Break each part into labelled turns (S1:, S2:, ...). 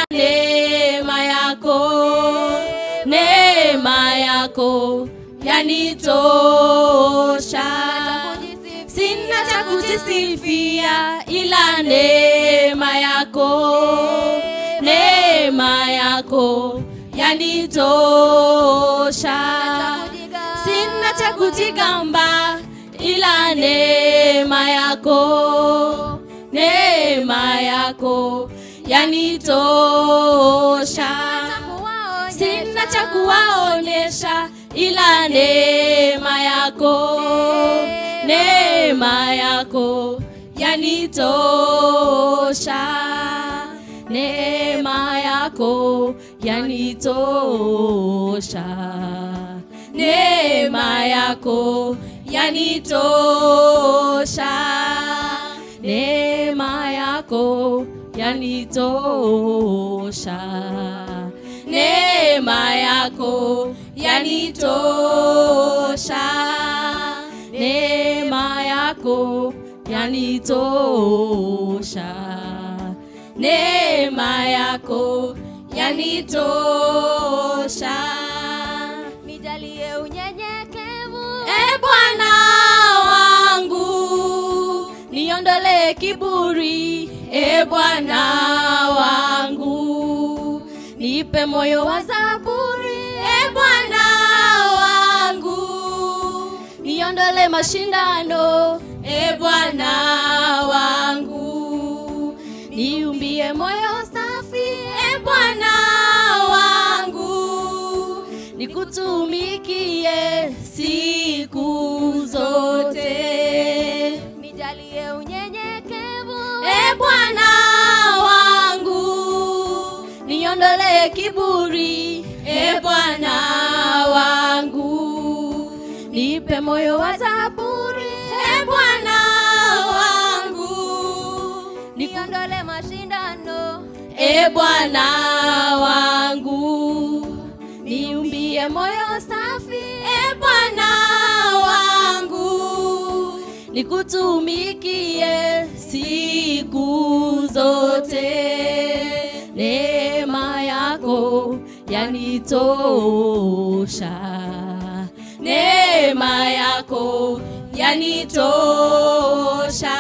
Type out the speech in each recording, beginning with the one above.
S1: neema yako, neema yako yanitosha. Sina cha kujisifia ila neema yako, neema yako yanitosha. Sina cha kujigamba ila neema yako, neema yako yanitosha. Sina cha kuwaonyesha ila neema yako, neema yako yanitosha. Neema yako yanitosha. Neema yako yanitosha. Neema yako yanitosha. Neema yako yanitosha. Neema yako yanitosha. Neema yako yanitosha.
S2: Nijalie unyenyekevu.
S1: E Bwana wangu, niondole kiburi. E Bwana wangu, nipe moyo wa zaburi. E Bwana wangu, niondole mashindano. E Bwana wangu, niumbie moyo safi. E Bwana wangu, nikutumikie siku zote.
S2: Nijalie unyenyekevu.
S1: E Bwana wangu, niondole kiburi. E Bwana wangu, nipe moyo wa zaburi. E Bwana wangu,
S2: Niondole mashindano.
S1: E Bwana wangu, niumbie moyo safi. E Bwana wangu, nikutumikie siku zote. Neema yako yanitosha, neema yako yanitosha,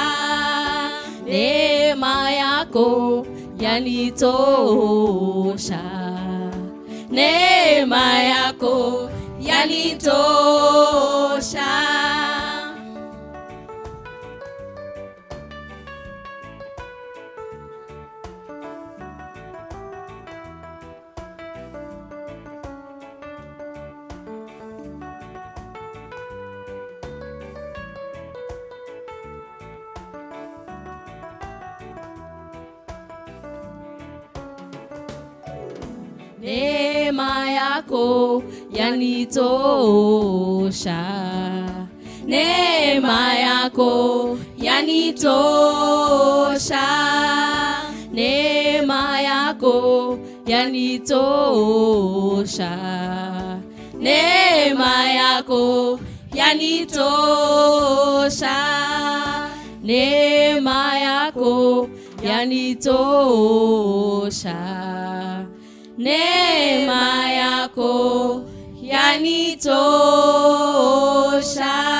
S1: neema yako yanitosha, neema yako yanitosha. Neema yako yanitosha, neema yako yanitosha, neema yako yanitosha, neema yako yanitosha, neema yako yanitosha neema yako yanitosha.